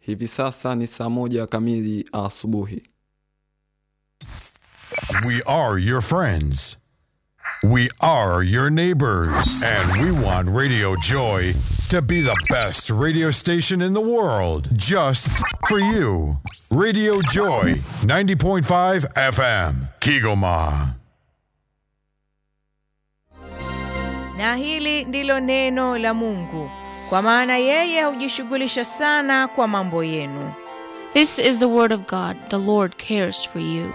Hivi sasa ni saa moja kamili asubuhi. We are your friends. We are your neighbors. And we want Radio Joy to be the best radio station in the world just for you. Radio Joy 90.5 FM, Kigoma. Na hili ndilo neno la Mungu, kwa maana yeye hujishughulisha sana kwa mambo yenu. This is the word of God. The Lord cares for you.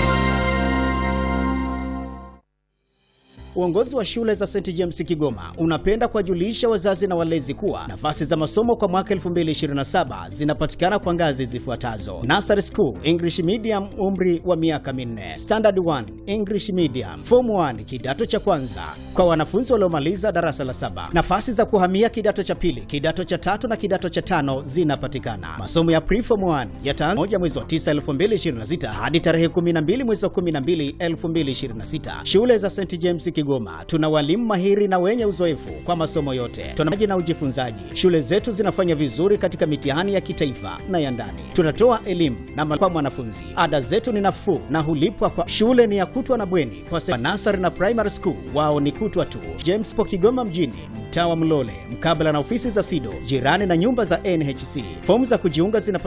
Uongozi wa shule za St James Kigoma unapenda kuwajulisha wazazi na walezi kuwa nafasi za masomo kwa mwaka 2027 zinapatikana kwa ngazi zifuatazo: Nursery School English Medium, umri wa miaka minne; Standard 1 English Medium; Form 1 kidato cha kwanza kwa wanafunzi waliomaliza darasa la saba. Nafasi za kuhamia kidato cha pili, kidato cha tatu na kidato cha tano zinapatikana. Masomo ya Pre-Form 1 yataanza moja mwezi wa 9 2026 hadi tarehe 12 mwezi wa 12 2026. Shule za St James Kigoma tuna walimu mahiri na wenye uzoefu kwa masomo yote. Tuna maji na ujifunzaji. Shule zetu zinafanya vizuri katika mitihani ya kitaifa na ya ndani. Tunatoa elimu na malezi kwa mwanafunzi. Ada zetu ni nafuu na hulipwa kwa shule ni ya kutwa na bweni. Kwa sasa nasari na primary school wao ni kutwa tu. James po Kigoma mjini, mtaa wa Mlole, mkabala na ofisi za SIDO, jirani na nyumba za NHC. Fomu za kujiunga zina